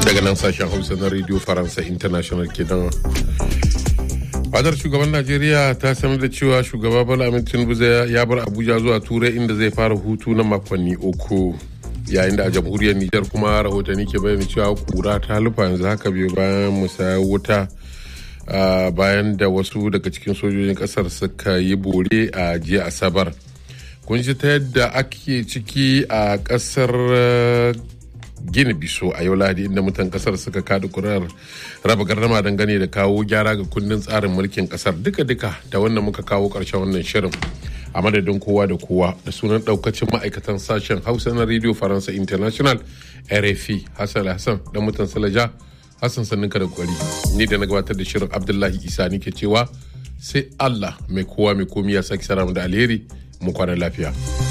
daga nan sashen hausa na radio faransa international kenan fadar shugaban najeriya ta sanar da cewa shugaba bala amin tinubu ya bar abuja zuwa turai inda zai fara hutu na makonni uku yayin da a jamhuriyar nijar kuma rahotanni ke bayyana cewa kura ta lufa yanzu haka biyu bayan musayar wuta bayan da wasu daga cikin sojojin kasar suka yi bore a jiya asabar kun ji ta yadda ake ciki a kasar gini biso a yau lahadi inda mutan kasar suka kada kurar raba gardama dangane da kawo gyara ga kundin tsarin mulkin kasar duka-duka da wannan muka kawo karshen wannan shirin a madadin kowa da kowa da sunan daukacin ma'aikatan sashen hausa na radio faransa international rfi hassan hassan dan mutan salaja hassan sanninka da kwari ni da na gabatar da shirin abdullahi isa ni ke cewa sai allah mai kowa mai komi ya sake sara da alheri mu kwana lafiya.